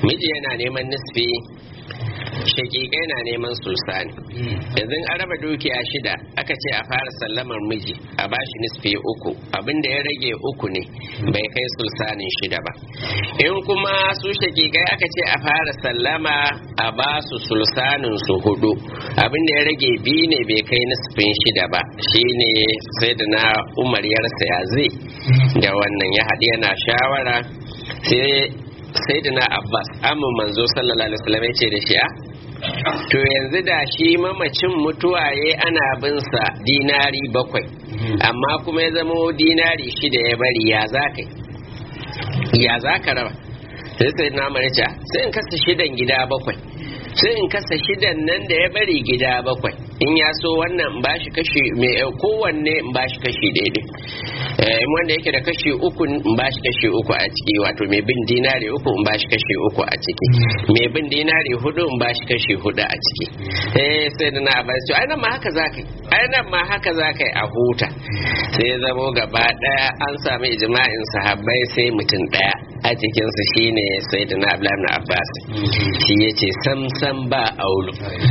miji yana neman nisfi shakikai na neman sulsani yanzu an raba dukiya shida aka ce a fara sallamar miji a bashi nisfi uku abinda ya rage uku ne bai kai sulsanin shida ba in kuma su shakikai aka ce a fara sallama a ba su sulsanin su hudu abinda ya rage biyu ne bai kai nisfin shida ba shine sai da na umar yarsa ya zai da wannan ya haɗu yana shawara sai sai da na abbas amin manzo sallallahu alaihi wasallam ya ce da shi a to yanzu da shi mamacin mutuwaye ana bin sa dinari bakwai amma kuma ya zama dinari shida ya bari ya za ka ya za ka raba sai sai na marica sai in kasa shidan gida bakwai sai in kasa shidan nan da ya bari gida bakwai in ya so wannan in bashi kashi mai kowanne in bashi kashi daidai in wanda yake da kashi uku in bashi kashi uku a ciki wato mai bin dinari uku in bashi kashi uku a ciki mai bin dinari hudu in bashi kashi hudu a ciki eh sai da na abbas ai nan ma haka zaka yi ai nan ma haka zaka yi a huta sai ya zamo gaba daya an sami ijma'in sahabbai sai mutum daya a cikin su shine sayyidina abdullahi ibn abbas shi yace sam sam ba aulu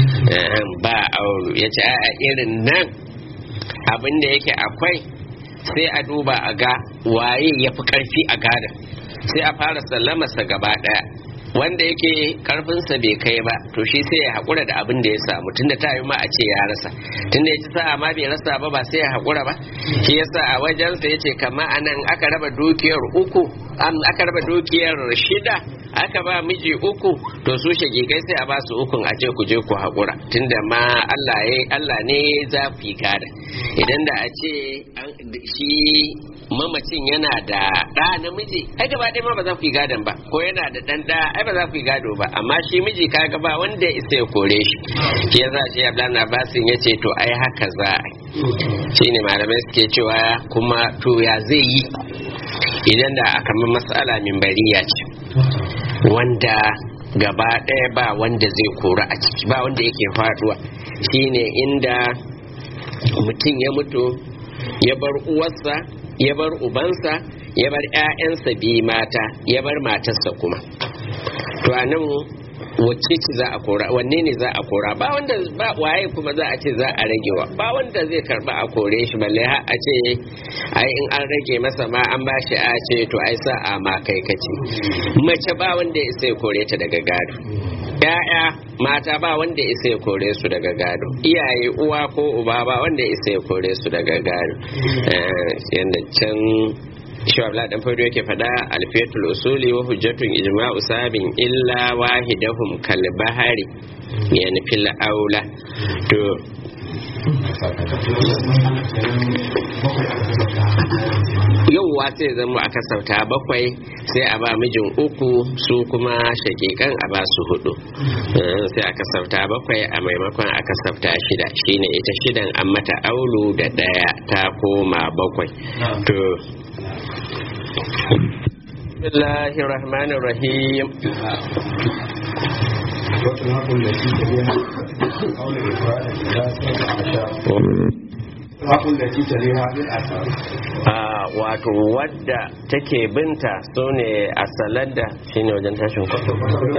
ba aulu yace a irin nan abin da yake akwai sai a duba a ga waye ya fi karfi a gada sai a fara sallamarsa gaba daya wanda yake karfinsa bai kai ba to shi sai ya haƙura da abin da ya samu tunda ta yi ma a ce ya rasa tunda ya ci sa'a ma bai rasa ba ba sai ya haƙura ba shi yasa a wajensa ya ce kama anan aka raba dukiyar uku an aka raba dukiyar shida aka ba miji uku to su shagigai sai a ba su ukun a ce ku je ku haƙura tunda ma Allah ya Allah ne za ku yi gada idan da a ce shi mamacin yana da ɗa namiji ai gaba ɗaya ma ba za ku yi gadon ba ko yana da ɗan ɗa ai ba za ku yi gado ba amma shi miji kaga ba wanda ya isa ya kore shi shi yasa shi Abdullahi Abbasin ya ce to ai haka za a shi ne malamai suke cewa kuma to ya zai yi idan da kamar mas'ala min bariya ce wanda gaba ɗaya ba wanda zai kora a ciki ba wanda yake faduwa shine inda mutum ya mutu ya bar uwarsa ya bar ubansa ya bar 'ya'yansa biyu mata ya bar matarsa kuma to a nan wacce ce za a kora wanne ne za a kora ba wanda ba waye kuma za a ce za a ragewa ba wanda zai karba a kore shi balle har a ce ai in an rage masa ma an ba shi a ce to ai sa a ma kai kace mace ba wanda ya sai kore ta daga gado ya'ya mata ba wanda isa ya kore su daga gado iyaye uwa ko uba ba wanda isa ya kore su daga gado yadda can shawabla dan fado yake fada alfiyatul usuli wa hujjatun ijma'u sabin illa wahidahum kal bahari yani fil aula to yauwa sai zama a kasauta bakwai sai a ba mijin uku su kuma shakikan a ba su hudu sai a kasauta bakwai a maimakon a kasauta shida shine ita shidan an mata aulu da daya ta koma bakwai to bismillahir rahmanir rahim wato wadda take binta su ne a salada shi ne wajen tashin kwato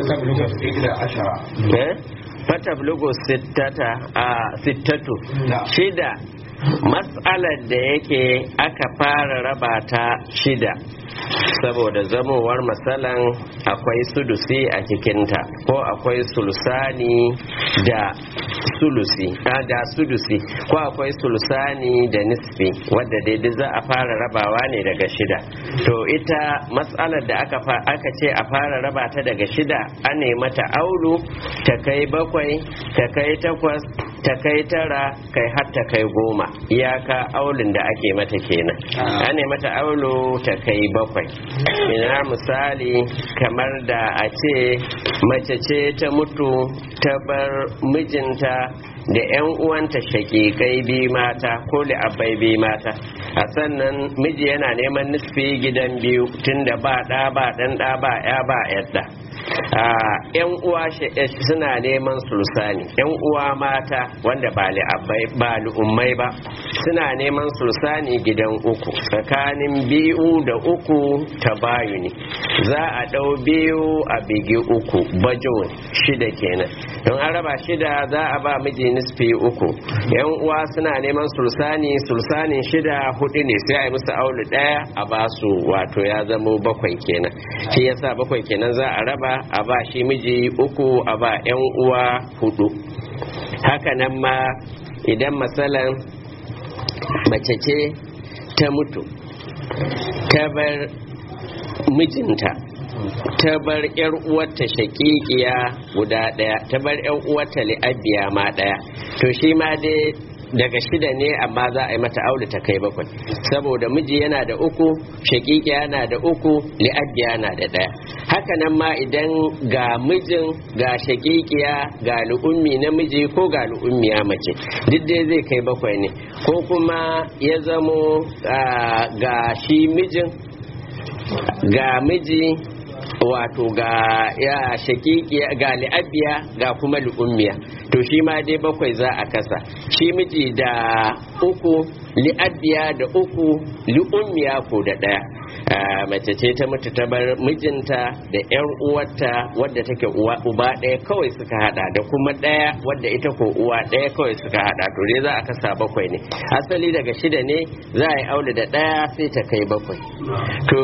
fata blugo sittatu shida matsalar da yake aka fara raba ta shida saboda zamowar matsalan akwai sudusi a cikinta ko akwai sulsani da sulusi da sudusi ko akwai sulsani da nisfi wadda daidai za a fara rabawa ne daga shida to ita matsalar da aka aka ce a fara raba ta daga shida an mata aulu ta kai bakwai ta kai takwas ta kai tara kai har ta kai goma iyaka aulin da ake mata kenan an mata aulu ta kai bakwai ina misali kamar da a ce mace ce ta mutu ta bar mijinta da 'yan uwanta shakikai bi mata ko da abai bi mata a sannan miji yana neman nisfi gidan biyu tunda ba ɗa ba ɗan ɗa ba ya ba yadda yan uwa suna neman sulusani yan uwa mata wanda ba li ummai ba suna neman sulsani gidan uku tsakanin biyu da uku ta bayuni za a ɗau biyu a bigi uku bajo shida kenan don an raba shida za a ba miji nisfi uku yan uwa suna neman sulsani sulsanin shida hudu ne sai a yi musu aulu ɗaya a ba su wato ya zamo bakwai kenan shi yasa bakwai kenan za a raba a ba shi miji uku a ba yan uwa hudu haka nan ma idan matsalan mace ce ta mutu ta bar mijinta ta bar yar uwarta shakikiya guda daya ta bar yar uwarta li'abiya ma daya to shi ma dai daga shida ne amma za a yi mata aure ta kai bakwai saboda miji yana da uku shakikiya yana da uku li'abiya na da daya haka nan ma idan ga mijin ga shakikiya ga lu'ummi namiji ko ga lu'ummiya mace duk dai zai kai bakwai ne ko kuma ya zamo ga shi mijin ga miji wato ga ya shakikiya ga li'abiya ga kuma lu'ummiya to shi ma dai bakwai za a kasa shi miji da uku li'abiya da uku li'ummiya ko da ɗaya mace ce ta mutu ta bar mijinta da yar uwarta wadda take uwa uba ɗaya kawai suka hada da kuma ɗaya wadda ita ko uwa ɗaya kawai suka hada to dai za a kasa bakwai ne asali daga shida ne za a yi aure da ɗaya sai ta kai bakwai to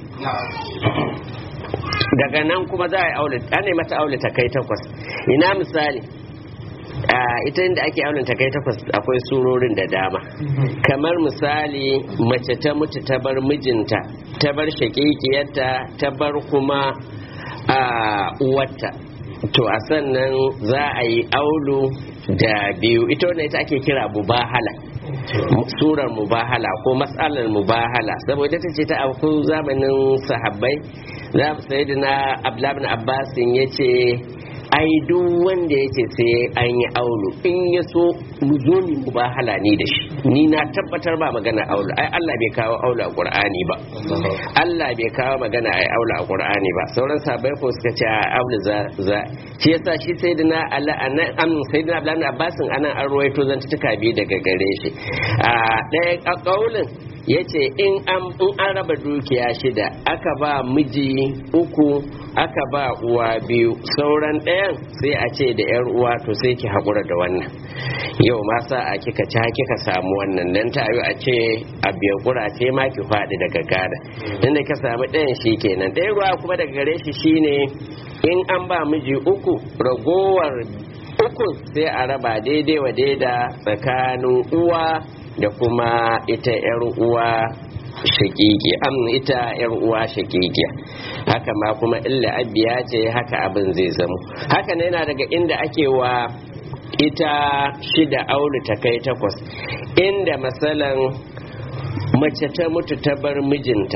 daga nan kuma za a yi aure an mata aure ta kai takwas ina misali ita inda ake auren ta kai takwas akwai surorin da dama kamar misali mace ta mutu ta bar mijinta ta bar shakikiyarta ta bar kuma a uwarta to a sannan za a yi aulu da biyu ita wannan ita ake kira mubahala surar mubahala ko matsalar mubahala saboda ta ce ta auku zamanin sahabbai za mu sai da na ablabin abbasin ya ce ai duk wanda ya ce sai an yi aulu in ya so mu zo ni mubahala ni da shi ni na tabbatar ba magana aulu ai Allah bai kawo aulu a Qur'ani ba Allah bai kawo magana ai aulu a Qur'ani ba sauran sabai ko suka ce aulu za za shi yasa shi sayyidina Allah anan am sayyidina Abdullah Abbasin anan an ruwaito zantuka biyu daga gare shi a ɗaya kaulin ya ce in an raba dukiya shida aka ba miji uku aka ba uwa biyu sauran ɗayan sai a ce da yar uwa to sai ki haƙura da wannan yau ma sa a kika ci kika samu wannan dan ta yi a ce a biyan kurace ma ki faɗi daga gada inda ka samu ɗayan shi kenan ɗaya ruwa kuma daga gare shi shine in an ba miji uku ragowar uku sai a raba daidai wa daida tsakanin uwa da kuma ita yar uwa shakiki am ita yar uwa shakikiya haka ma kuma illa abiya ce haka abin zai zamo haka ne yana daga inda ake wa ita shida aulu ta kai takwas inda matsalan mace ta mutu ta bar mijinta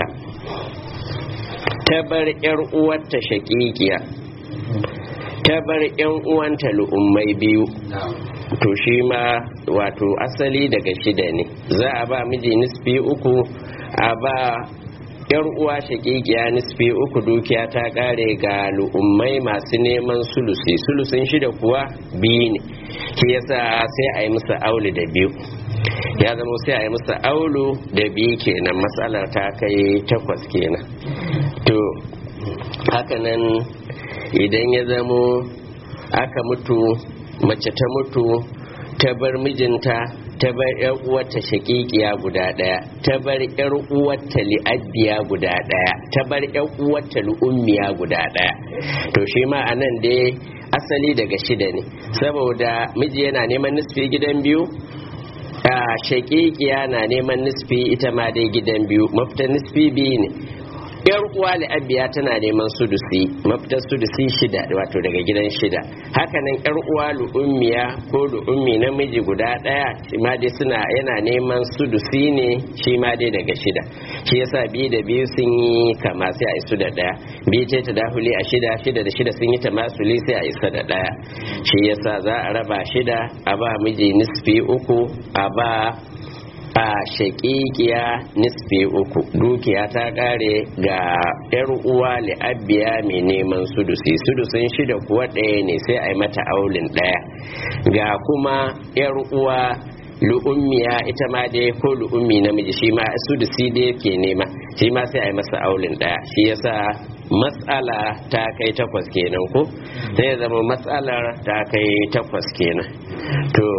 ta bar yar uwarta shakikiya ta bar yan uwanta lu'ummai biyu to shi ma wato asali daga shida ne za a ba miji nisfi uku a ba yar uwa shakikiya nisfi uku dukiya ta kare ga lu'ummai masu neman sulusi sulusin shida kuwa biyu ne shi yasa sai a yi musu aulu da biyu ya zama sai a yi musu aulu da biyu kenan matsalar ta kai takwas kenan to hakanan idan ya zamo aka mutu mace ta mutu ta bar mijinta ta bar yar uwarta shakikiya guda daya ta bar yar uwarta li'abbiya guda daya ta bar yar uwarta lu'ummiya guda daya to shi ma anan dai asali daga shida ne saboda miji yana neman nisfi gidan biyu a shakikiya na neman nisfi ita ma dai gidan biyu mafita nisfi biyu ne yar uwa abiya tana neman sudusi mafitar sudusi shida wato daga gidan shida hakanan yar uwa lu'ummiya ko lu'ummi namiji guda daya shi ma dai suna yana neman sudusi ne shi ma dai daga shida shi yasa biyu da biyu sun yi kama sai a isu da daya biyu ce ta dahuli a shida shida da shida sun yi ta masuli sai a isa da daya shi yasa za a raba shida a ba miji nisfi uku a ba a shakikiya nisfi uku dukiya ta kare ga yar uwa li'abbiya mai neman sudusi sudusin shida kuwa ɗaya ne sai a yi mata aulin ɗaya ga kuma yar uwa lu'ummiya ita ma dai ko lu'ummi namiji shi ma sudusi da yake nema shi ma sai a yi masa aulin daya shi yasa matsala ta kai takwas kenan ko sai zama matsalar ta kai takwas kenan to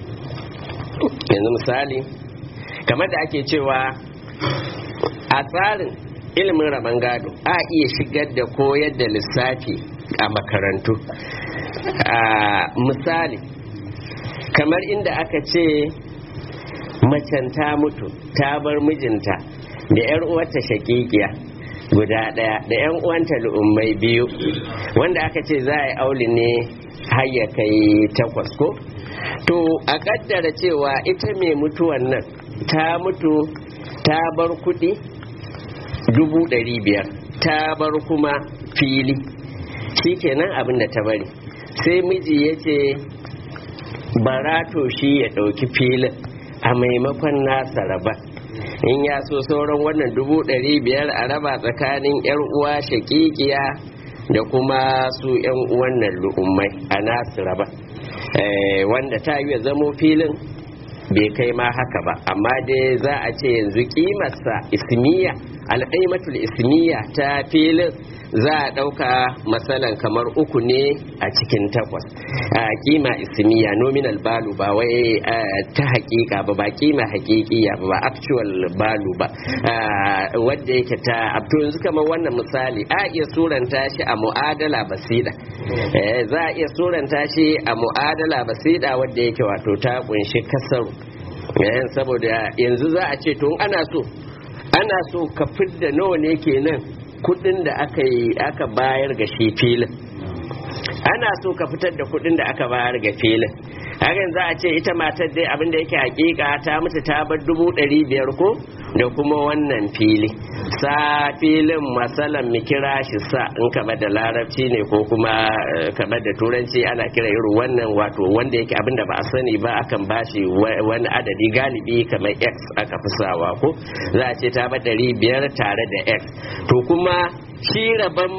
yanzu misali kamar da ake cewa a tsarin ilimin rabon gado a iya shigar da koyar da lissafi a makarantu a misali kamar inda aka ce macen ta mutu ta bar mijinta da 'yar uwarta shakikiya guda ɗaya da 'yan uwanta lu'ummai biyu wanda aka ce za a yi auli ne har ya kai takwas ko to a kaddara cewa ita mai mutuwan nan ta mutu ta bar kuɗi dubu ɗari biyar ta bar kuma fili shi kenan abin da ta bari sai miji ya ce barato shi ya ɗauki filin a maimakon nasa raba in ya so sauran wannan dubu ɗari biyar a raba tsakanin 'yar uwa shakikiya da kuma su 'yan uwan nan lu'ummai a nasu raba wanda ta yi zamo filin bai kai ma haka ba amma dai za a ce yanzu kimarsa ismiya alƙaimatul ismiya ta filin za a ɗauka matsalan kamar uku ne a cikin takwas a kima ismiya nominal balu ba wai ta hakika ba ba kima hakikiya ba actual balu ba wadda yake ta abto yanzu kamar wannan misali a iya suranta shi a mu'adala basida za a iya suranta shi a mu'adala basida wadda yake wato ta kunshi kasaru saboda yanzu za a ce tun ana so ana so ka fidda nawa ne kenan kudin da aka yi aka bayar ga shi filin ana so ka fitar da kudin da aka bayar ga filin hakan za a ce ita matar dai abinda yake hakika ta mutu ta bar dubu ɗari biyar ko da kuma wannan fili sa filin masalan mu kira shi sa in kama da larabci ne ko kuma kama da turanci ana kira irin wannan wato wanda yake abinda ba a sani ba akan bashi wani adadi galibi kamar x aka fi sawa ko za a ce ta bar ɗari biyar tare da x to kuma shi rabon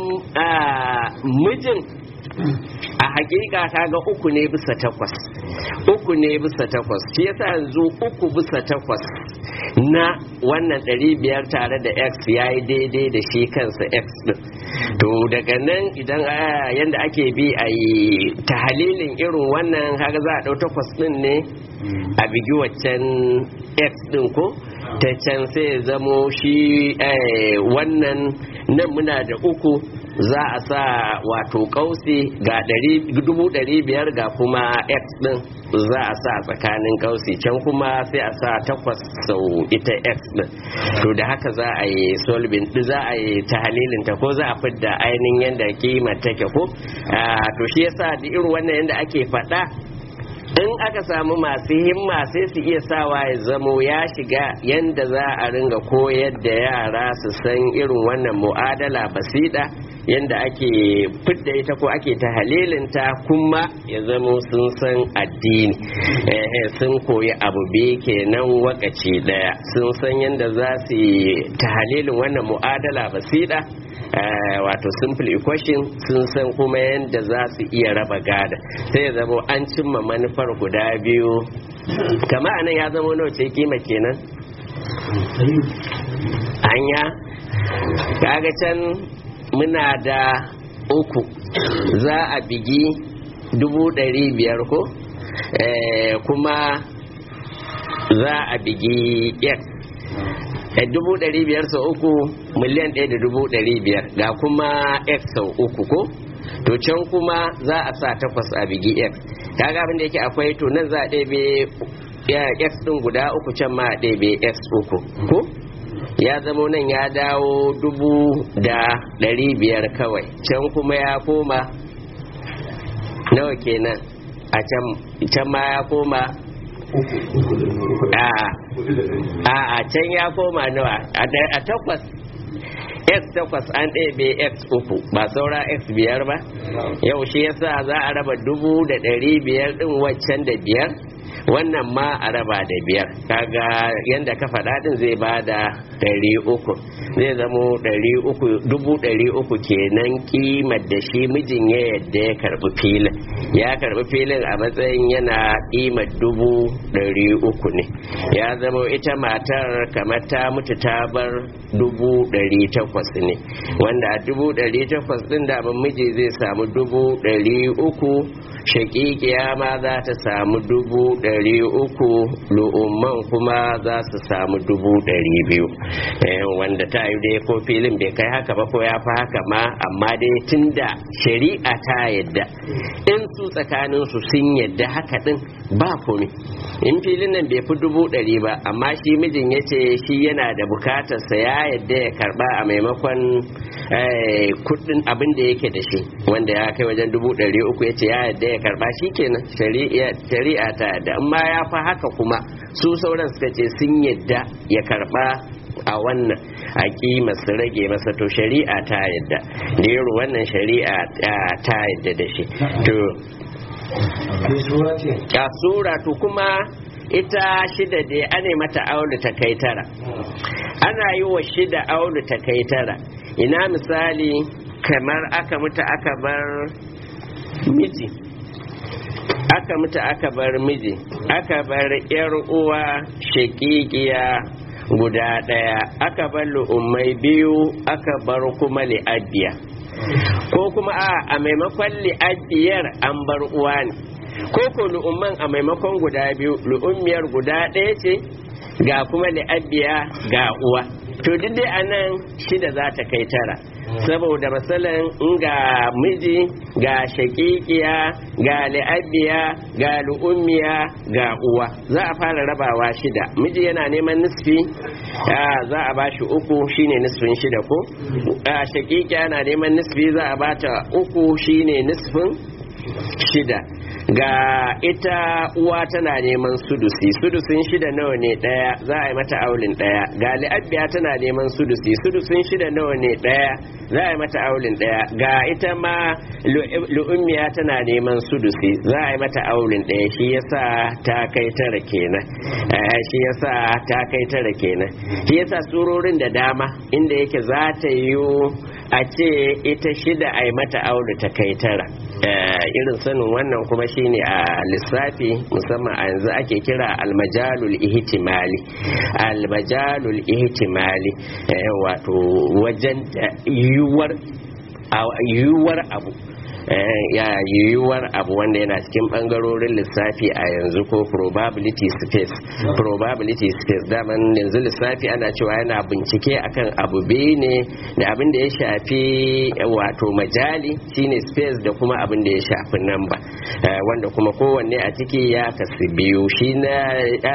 mijin a hakika ta ga uku ne bisa takwas uku ne bisa takwas shi yasa yanzu uku bisa takwas na wannan ɗari biyar tare da x ya yi daidai da shi kansa x din to daga nan idan yadda ake bi a yi tahalilin irin wannan haka za a ɗau takwas din ne a bigi waccan x din ko ta can sai zamo shi wannan nan muna da uku za a sa wato kausi ga dubu ɗari biyar ga kuma x din za a sa tsakanin kausi can kuma sai a sa takwas sau ita x din to da haka za a yi solving za a yi tahalilin ta ko za a fidda ainihin yadda kima take ko to shi yasa da irin wannan yadda ake faɗa in aka samu masu himma sai su iya sawa ya zamo ya shiga yadda za a ringa koyar da yara su san irin wannan mu'adala basida yadda ake fidda ita ko ake ta halilinta kuma ya zamo sun san addini sun koyi abu biyu kenan wakaci daya sun san yadda za su yi ta halilin wannan mu'adala basida wato simple equation sun san kuma yadda za su iya raba gada sai ya zama an cimma manufar guda biyu kama anan ya zama nawa ce kima kenan anya kaga can muna da uku za a bigi dubu ɗari biyar ko kuma za a bigi x dubu ɗari biyar sau uku miliyan ɗaya da dubu ɗari biyar ga kuma x sau uku ko to can kuma za a sa takwas a bigi x kaga abin da yake akwai to nan za a ɗebe x ɗin guda uku can ma a ɗebe x uku ko ya zamo nan ya dawo dubu da ɗari biyar kawai can kuma ya koma nawa kenan a can ma ya koma a can ya koma nawa a takwas x takwas an ɗebe x uku ba saura x biyar ba yau shi yasa za a raba dubu da ɗari biyar ɗin waccan da biyar wannan ma a raba da biyar kaga yanda ka faɗa din zai ba da ɗari uku zai zamo ɗari uku dubu ɗari uku kenan kimar da shi mijin ya yadda ya karɓi filin ya karɓi filin a matsayin yana kimar dubu ɗari uku ne ya zama ita matar kamar ta mutu ta bar dubu ɗari takwas ne wanda a dubu ɗari takwas ɗin da miji zai samu dubu ɗari uku shakikiya ma za ta samu dubu ɗari uku lu'umman kuma za su samu dubu ɗari biyu wanda ta yi dai ko filin bai kai haka ba ko ya fi haka ma amma dai tun da shari'a ta yadda in su tsakanin su sun yadda haka din ba komi in filin nan bai fi dubu ɗari ba amma shi mijin ya ce shi yana da bukatarsa ya yadda ya karba a maimakon kudin abin da yake da shi wanda ya kai wajen dubu ɗari uku ya ce ya yadda ya karba shi kenan shari'a ta yadda amma ya fi haka kuma su sauran suka ce sun yadda ya karba a wannan a kima su rage masa to shari'a ta yadda da wannan shari'a ta yadda da shi to a sura to kuma ita shida da ana mata aulu ta kai tara ana yi wa shida aulu ta kai tara ina misali kamar aka mutu aka bar miji aka mutu aka bar miji aka bar yar uwa shakikiya guda ɗaya aka bar lu'ummai biyu aka bar kuma li'abbiya ko kuma a a maimakon li'abbiyar an bar uwa ne ko ko lu'umman a maimakon guda biyu lu'ummiyar guda ɗaya ce ga kuma li'abbiya ga uwa to duk dai anan shida za ta kai tara saboda matsalan in ga miji ga shakikiya ga li'abbiya ga lu'ummiya ga uwa za a fara rabawa shida miji yana neman nisfi za a bashi uku shine nisfin shida ko shakikiya yana neman nisfi za a bata uku shine nisfin shida ga ita uwa tana neman sudusi sudusin shida nawa ne daya za a yi mata aulin daya ga li'abbiya tana neman sudusi sudusin shida nawa ne daya za a yi mata aulin daya ga ita ma lu'ummiya tana neman sudusi za a yi mata aulin daya shi yasa ta kai tara kenan shi yasa ta kai tara kenan shi yasa surorin da dama inda yake za ta yi a ce ita shida a yi mata aulu ta kai tara irin sanin wannan kuma shine a lissafi musamman a yanzu ake kira almajalul ihtimali almajalul ihtimali wato wajen yiwuwar yiwuwar abu ya yiwuwar abu wanda yana cikin bangarorin lissafi a yanzu ko probability space probability space daman yanzu lissafi ana cewa yana bincike akan abu biyu ne da abin da ya shafi wato majali shine space da kuma abin da ya shafi namba wanda kuma kowanne a ciki ya kasu biyu shi na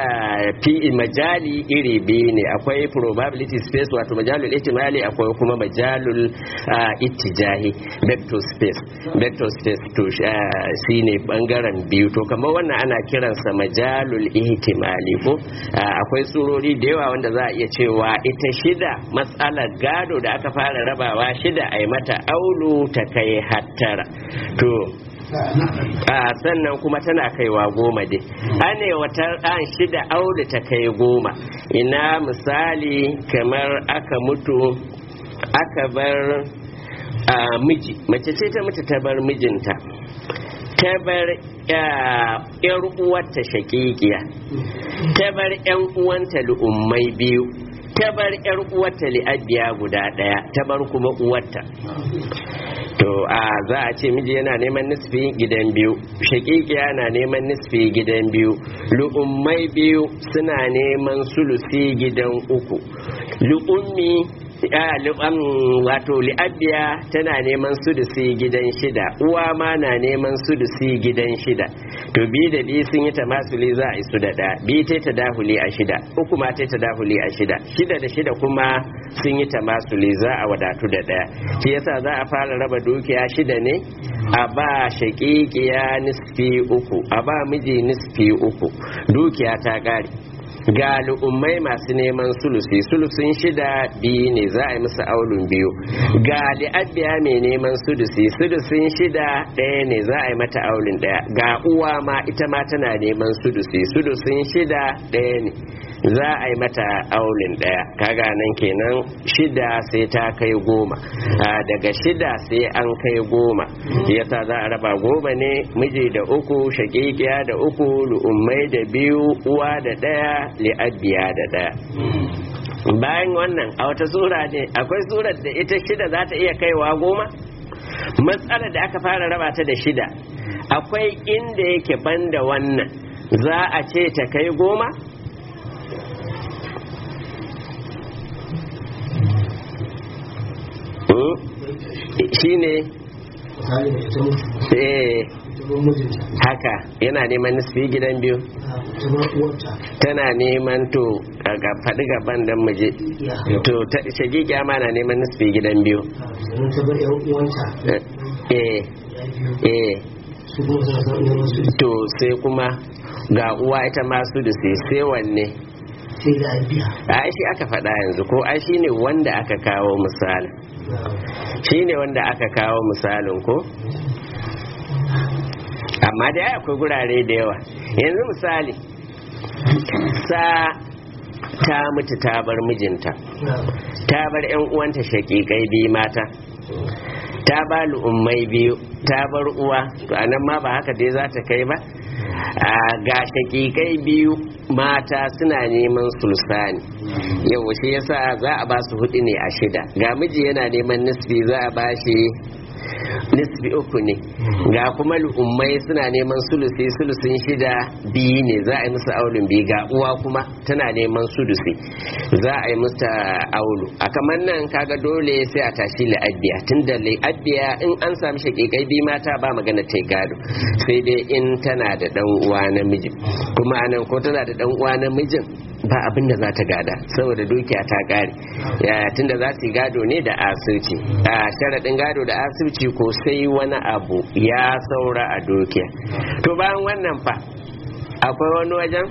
fi majali iri biyu ne akwai probability space wato majalul ihtimali akwai kuma majalul ittijahi vector space vector space to shi ne bangaren biyu to kamar wannan ana kiransa majalul ihtimali ko akwai tsurori da yawa wanda za a iya cewa ita shida matsalar gado da aka fara rabawa shida a yi mata aulu ta kai hattara to a sannan kuma tana kaiwa goma dai ane wata an shida aulu ta kai goma ina misali kamar aka mutu aka bar a miji mace ce ta mutu ta bar mijinta ta bar yar uwarta shakikiya ta bar yan uwanta lu'ummai biyu ta bar yar uwarta li'abiya guda daya ta bar kuma uwarta to a za a ce miji yana neman nisfi gidan biyu shakikiya na neman nisfi gidan biyu lu'ummai biyu suna neman sulusi gidan uku lu'ummi wato li'abbiya tana neman sudusi gidan shida uwa ma na neman sudusi gidan shida to bi da bi sun yi tamasuli za a isu da ɗaya bi ta ta dahuli a shida uku ma ta ta dahuli a shida shida da shida kuma sun yi tamasuli za a wadatu da ɗaya shi yasa za a fara raba dukiya shida ne a ba shaƙiƙiya nisfi uku a ba miji nisfi uku dukiya ta ƙare ga lu'ummai masu neman sulusi sulusin shida biyu ne za a yi musu aulun biyu ga li'abbiya mai neman sudusi sudusin shida ɗaya ne za a yi mata aulun ɗaya ga uwa ma ita ma tana neman sudusi sudusin shida ɗaya ne za a yi mata aulin ɗaya kaga nan kenan shida sai ta kai goma daga shida sai an kai goma yasa za a raba goma ne miji da uku shakikiya da uku lu'ummai da biyu uwa da ɗaya li'abbiya da ɗaya bayan wannan a wata sura ne akwai surar da ita shida za ta iya kaiwa goma matsalar da aka fara raba ta da shida akwai inda yake banda wannan za a ce ta kai goma shi ne haka yana neman nisfi gidan biyu tana neman to ga faɗi gaban don muje to shagigiya ma na neman nisfi gidan biyu eh eh to sai kuma ga uwa ita masu da sai wanne ai shi aka faɗa yanzu ko ai shi ne wanda aka kawo misalin shi ne wanda aka kawo misalin ko amma da akwai gurare da yawa yanzu misali sa ta mutu ta bar mijinta ta bar 'yan uwanta shaƙiƙai biyu mata ta ba lu'ummai biyu ta bar uwa to anan ma ba haka dai za ta kai ba ga shakikai biyu mata suna neman sulsani yau shi yasa za a ba su hudu ne a shida ga miji yana neman nisbi za a ba shi nisbi uku ne ga kuma lu'ummai suna neman sulusi sulusin shida biyu ne za a yi musu aulun biyu ga uwa kuma tana neman sulusi za a yi musu aulu a kamar nan kaga dole sai a tashi la'abbiya tun da la'abbiya in an sami shakikai biyu mata ba magana ta gado sai dai in tana da dan uwa namijin kuma anan ko tana da dan uwa namijin ba abin da za ta gada saboda dukiya ta kare yaya tunda za su gado ne da asirci a sharaɗin gado da asirci ko sai wani abu ya saura a dukiya to bayan wannan fa akwai wani wajen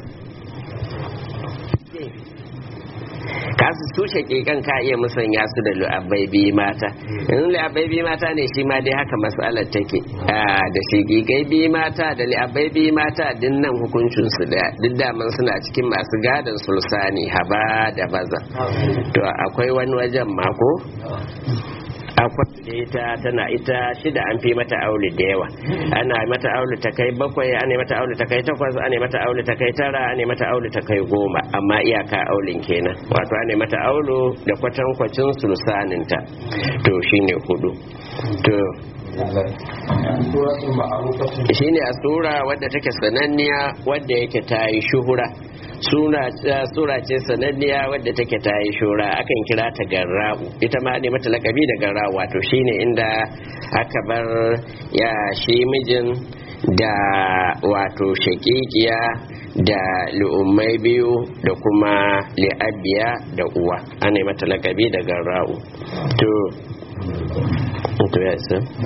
kasu su shaƙiƙan ka iya musanya su da lu'abbai biyu mata in lu'abbai biyu mata ne shi ma dai haka matsalar take da shaƙiƙai biyu mata da lu'abbai biyu mata din nan hukuncin su da duk daman suna cikin masu gadon sulsani haba da baza to akwai wani wajen mako akwai da ita tana ita shida an fi mata aure da yawa ana mata aure ta kai bakwai ana mata aure ta kai takwas ana mata aure ta kai tara ana mata aure ta kai goma amma iyaka auren kenan wato ana mata aure da kwatankwacin sulsaninta to shine hudu to shine a sura wadda take sananniya wadda yake ta yi shuhura sura ce sananniya wadda take ta yi shura akan kira ta garra'u ita ma ne mata lakabi da garra'u wato shine inda aka bar ya shi mijin da wato shakikiya da lu'ummai biyu da kuma li'abiya da uwa ana mata lakabi da garra'u to to ya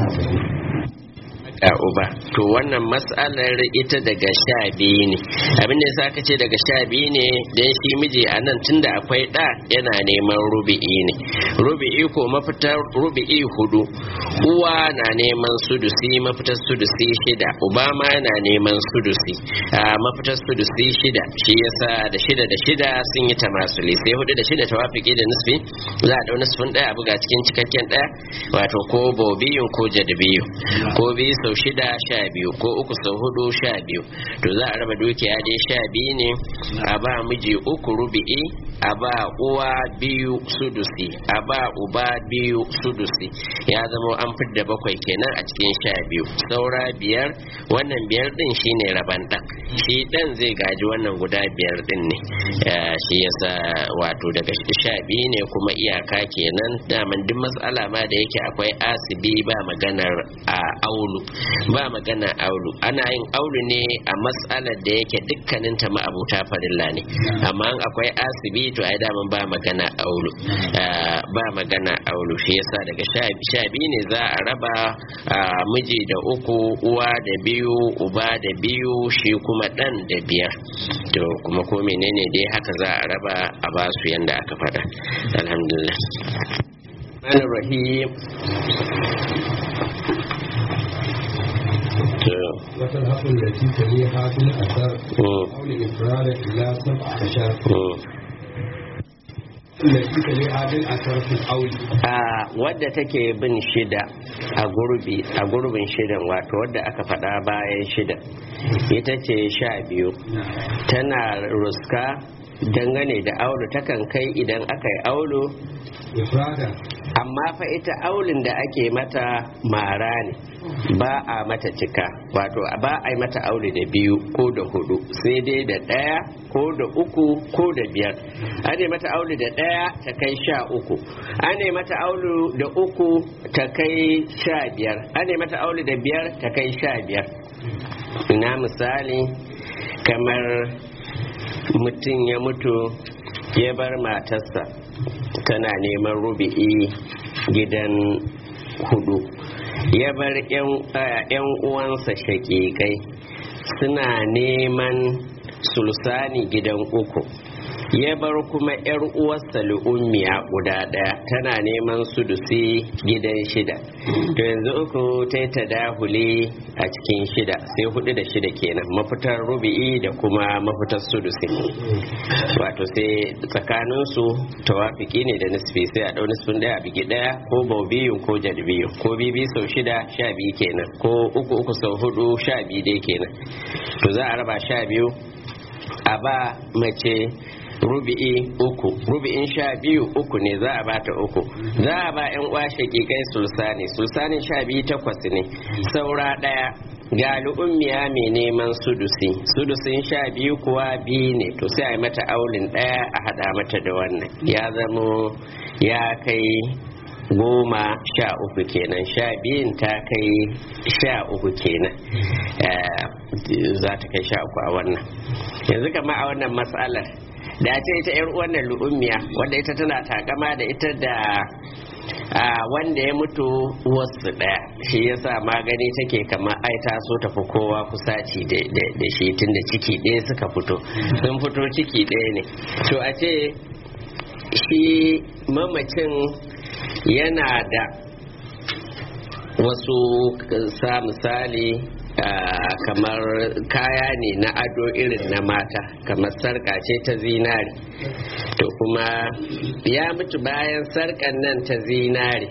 a uba to wannan matsalar ita daga sha biyu ne abinda ya aka ce daga sha biyu ne don shi miji a nan tunda akwai ɗa yana neman rubi'i ne rubi'i ko mafitar rubi'i hudu uwa na neman sudusi mafitar sudusi shida uba ma yana neman sudusi a mafitar sudusi shida shi yasa da shida da shida sun yi tamasuli sai hudu da shida tawafiki da nisfi za a dau nisfin ɗaya buga cikin cikakken ɗaya wato ko bobiyun ko jadabiyu ko biyu sau shida sha biyu ko uku sau hudu sha biyu to za a raba dukiya dai sha biyu ne a ba miji uku rubi'i a ba uwa biyu sudusi a ba uba biyu sudusi ya zama an fidda bakwai kenan a cikin sha biyu saura biyar wannan biyar din shine raban ɗan shi ɗan zai gaji wannan guda biyar din ne shi yasa wato daga sha biyu ne kuma iyaka kenan daman duk matsala ma da yake akwai asibi ba maganar a aulu ba magana aulu ana yin aulu ne a matsalar da yake dukkanin ta ma'abuta farilla ne amma akwai asibi to ai daman ba magana aulu ba magana aulu shi yasa daga sha biyu ne za a raba miji da uku uwa da biyu uba da biyu shi kuma dan da biyar to kuma ko menene dai haka za a raba a basu yanda aka faɗa alhamdulillah rahim وتلحق التي تليها بالأثر أو لإفراد إلى سبع عشر التي تليها بالأثر في الأول wadda take bin shida a gurbi a gurbin shidan wato wadda aka faɗa bayan shida ita ce sha biyu tana ruska dangane da aulu takan kai idan aka yi aulu amma fa ita aulin da ake mata mara ne ba a mata cika wato ba a yi mata aure da biyu ko da hudu sai dai da ɗaya ko da uku ko da biyar an mata aure da ɗaya ta kai sha uku an mata aure da uku ta kai sha biyar an mata aure da biyar ta kai sha biyar ina misali kamar mutum ya mutu ya bar matarsa tana neman rubi'i gidan hudu ya bar 'yan uwansa shakikai suna neman sulsani gidan uku ya bar kuma 'yar uwarsa lu'ummiya guda ɗaya tana neman sudusi gidan shida to yanzu uku ta ta dahuli a cikin shida sai hudu da shida kenan mafitar rubi'i da kuma mafitar sudusi wato sai tsakaninsu tawafiki ne da nisfi sai a ɗau nisfin ɗaya a bigi ɗaya ko bau biyu ko jad biyu ko bibi sau shida sha biyu kenan ko uku uku sau hudu sha biyu dai kenan to za a raba sha biyu a ba mace rubi'i uku rubi'in sha biyu uku ne za a bata uku za a ba yan uwa shakikai sulsani sulsanin sha biyu takwas ne saura daya ga ummiya mai neman sudusi sudusin sha biyu kuwa biyu ne to sai a yi mata aulin daya a hada mata da wannan ya zamo ya kai goma sha uku kenan sha biyun ta kai sha uku kenan za ta kai sha uku a wannan yanzu kama a wannan matsalar da ce ita yar wannan lu'ummiya wanda ita tana takama da ita da wanda ya mutu wasu daya shi yasa magani take kamar ai ta so tafi kowa kusaci da shi tun da ciki ɗaya suka fito sun fito ciki ɗaya ne to a ce shi mamacin yana da wasu sa misali kamar kaya ne na ado irin na mata kamar sarka ce ta zinari to kuma ya mutu bayan sarkan nan ta zinari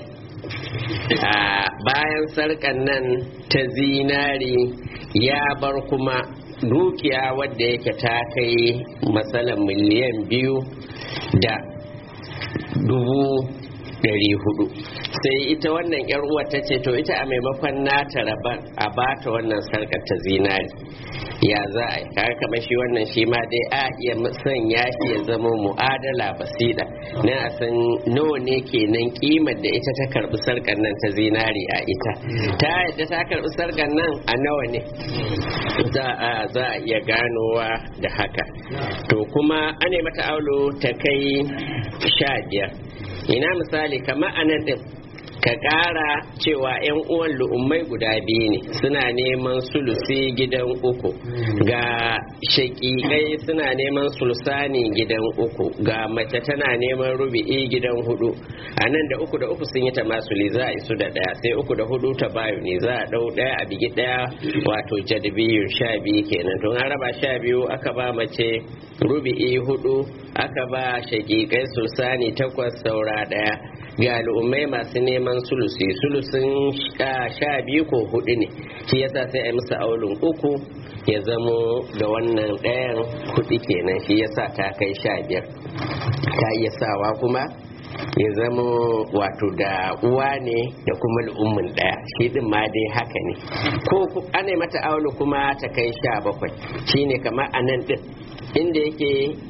bayan sarkan nan ta zinari ya bar kuma dukiya wadda yake ta kai matsalan miliyan biyu da dubu ɗari hudu sai ita wannan yar uwa ta ce to ita a maimakon nata rabar a bata wannan sarkar ta zinari ya za a yi kaga kamar shi wannan shi ma dai a iya sanya shi ya zama mu'adala basida na a san nawa ne kenan kimar da ita ta karbi sarkar nan ta zinari a ita ta yadda ta karbi sarkar nan a nawa ne za a za a iya ganowa da haka to kuma an mata aulo ta kai sha biyar ina misali kamar anan din ka ƙara cewa 'yan uwan lu'ummai guda biyu ne suna neman sulusi gidan uku ga shaƙiƙai suna neman sulsani gidan uku ga mace tana neman rubi'i gidan hudu a nan da uku da uku sun yi ta masuli za a isu da ɗaya sai uku da hudu ta bayu ne za a ɗau ɗaya a bigi ɗaya wato jadbiyu sha biyu kenan tun an raba sha biyu aka ba mace rubi'i hudu aka ba shaƙiƙai sulsani takwas saura ɗaya ga al'ummai masu neman sulusi sulusin sha biyu ko hudu ne shi yasa sai a yi musu aulun uku ya zamo da wannan ɗayan hudu kenan shi yasa ta kai sha biyar ta iya sawa kuma ya zama wato da uwa ne da kuma al'ummin ɗaya shi din ma dai haka ne ko ana mata aulu kuma ta kai sha bakwai shine kamar a nan din inda yake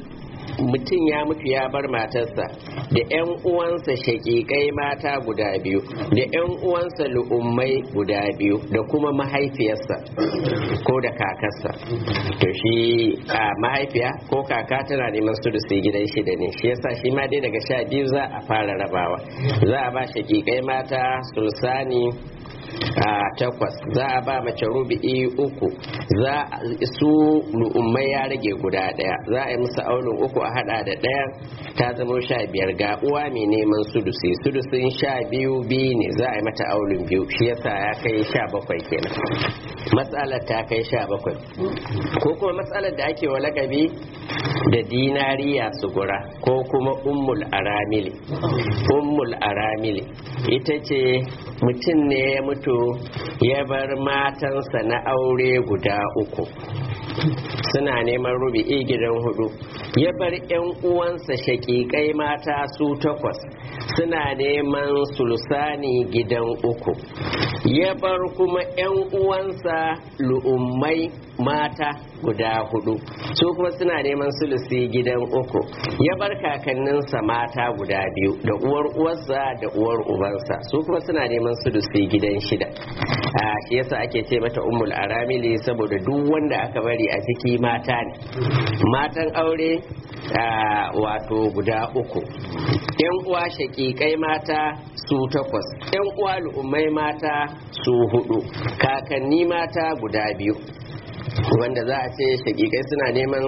mutum ya mutu ya bar matarsa da 'yan uwansa shaƙiƙai mata guda biyu da 'yan uwansa lu'ummai guda biyu da kuma mahaifiyarsa ko da kakarsa to shi a mahaifiya ko kaka tana neman su da su gidan shida ne shi yasa shi ma dai daga sha biyu za a fara rabawa za a ba shaƙiƙai mata sulsani a takwas za a ba mace rubi'i uku za su lu'ummai ya rage guda daya za a yi musu aunin uku a hada da daya ta zama sha biyar ga uwa mai neman sudusi sudusin sha biyu biyu ne za a yi mata aunin biyu shi yasa ya kai sha bakwai kenan matsalar ta kai sha bakwai ko kuma matsalar da ake wa lakabi da dinariya sugura ko kuma ummul aramili ummul aramili ita ce mutum ne ya mutu ya bar matansa na aure guda uku suna neman rubi'i gidan hudu ya bar 'yan uwansa shakikai mata su takwas suna neman sulsani gidan uku ya bar kuma 'yan uwansa lu'ummai mata guda hudu su kuma suna neman sulusi gidan uku ya bar kakanninsa mata guda biyu da uwar uwarsa da uwar ubansa su kuma suna neman sulusi gidan shida a shi yasa ake ce mata ummul aramili saboda duk wanda aka bari a ciki mata ne matan aure wato guda uku yan uwa shakikai mata su takwas yan uwa lu'ummai mata su hudu kakanni mata guda biyu wanda za a ce shakikai suna neman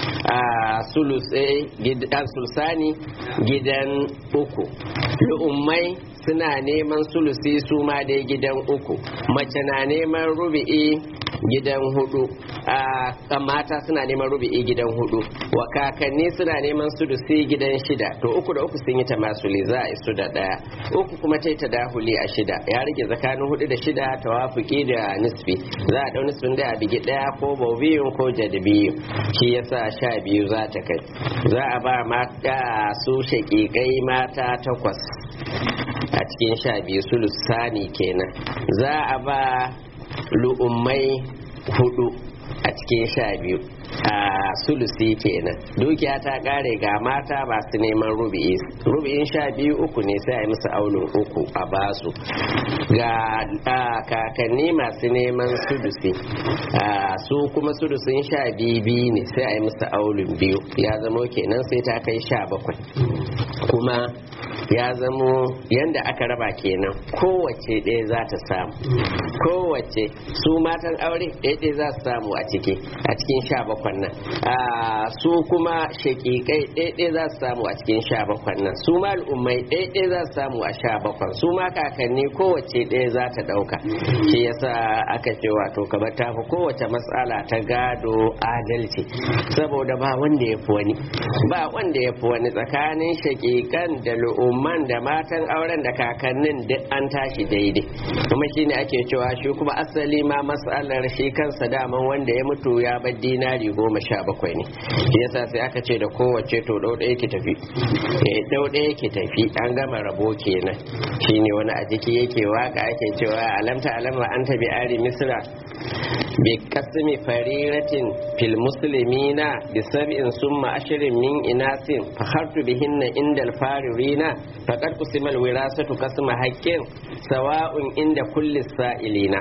sulsani gidan uku lu'ummai suna neman sulusi su ma dai gidan uku mace na neman rubi'i gidan hudu a mata suna neman rubi'i gidan hudu wa kakanni suna neman sudusi gidan shida to uku da uku sun yi ta masuli za a isu da daya uku kuma ta ta dahuli a shida ya rage tsakanin hudu da shida tawafuki da nisfi za a dau nisfin da a bigi daya ko bobiyun ko jadibiyun shi yasa sha biyu za ta kai za a ba mata su shaƙiƙai mata takwas a cikin sha biyu sulusani kenan za a ba lu'ummai hudu a cikin sha biyu a sulusi kenan dukiya ta kare ga mata masu neman rubi'i rubi'in sha biyu uku ne sai a yi musu aunin uku a basu ga kakanni masu neman sudusi su kuma sudusin sha biyu biyu ne sai a yi musu aunin biyu ya zamo kenan sai ta kai sha bakwai kuma ya zamo yanda aka raba kenan kowace ɗaya za ta samu kowace su matan aure ɗaya ɗaya za su samu a ciki a cikin sha bakwan nan su kuma shaƙiƙai ɗaya ɗaya za su samu a cikin sha bakwan nan su ma al'ummai ɗaya ɗaya za su samu a sha bakwan su ma kakanni kowace ɗaya za ta ɗauka shi yasa aka ce wato kamar ta fi kowace matsala ta gado adalci saboda ba wanda ya fi wani ba wanda ya fi wani tsakanin shaƙiƙan da al'umman da matan auren da kakannin duk an tashi daidai kuma shine ake cewa shi kuma asali ma matsalar shi kansa daman wanda ya mutu ya bar dinari goma sha bakwai ne shi yasa sai aka ce da kowace to ɗau ɗaya ki tafi eh ɗau ɗaya ki tafi an gama rabo kenan shine wani a jiki yake waka ake cewa alamta alama an tabi ari misra bi kasmi fariratin fil muslimina bi sab'in summa ashrin min inasin fakhartu bihinna indal faririna faqad qusima al wirasatu kasma haqqin sawa'un inda kulli sa'ilina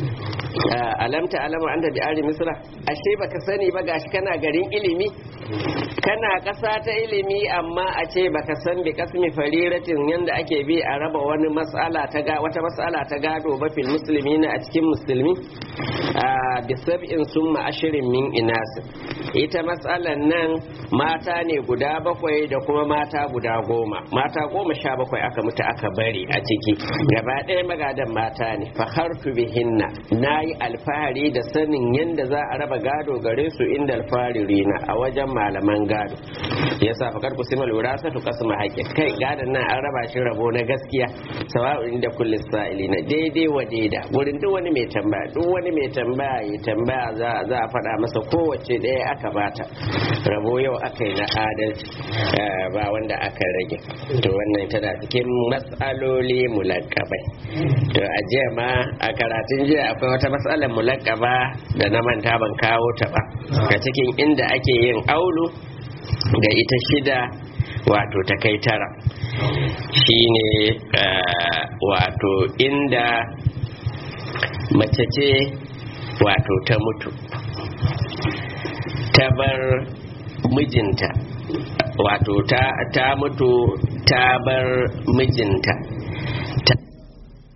alamta alama anta bi ari misra ashe baka sani ba gashi kana garin ilimi kana ƙasa ta ilimi amma a ce baka san bi kasmi fariratin yanda ake bi a raba wani mas'ala ta ga wata mas'ala ta gado ba fil muslimina a cikin musulmi bi sab'in summa ashirin min inasin ita matsalan nan mata ne guda bakwai da kuma mata guda goma mata goma sha bakwai aka mutu aka bari a ciki gaba ɗaya magadan mata ne fahartu bihinna na yi alfahari da sanin yadda za a raba gado gare su inda alfaririna a wajen malaman gado ya sa fakar ku simal wirasatu kasma haƙƙi kai gadon nan an raba shi rabo na gaskiya sawa'un inda kullis sa'ilina daidai wa daida wurin duk wani mai tambaya duk wani mai tambaya ya tambaya za a faɗa masa kowace ɗaya aka bata rabo yau aka yi na adalci ba wanda aka rage to wannan tana cikin matsaloli mulakabai to a jiya ma a karatun jiya akwai wata matsalar mulakaba da na manta ban kawo ta ba a cikin inda ake yin aulu ga ita shida wato ta kai tara shine wato inda mace ce wato ta mutu ta bar mijinta wato ta, ta mutu ta bar mijinta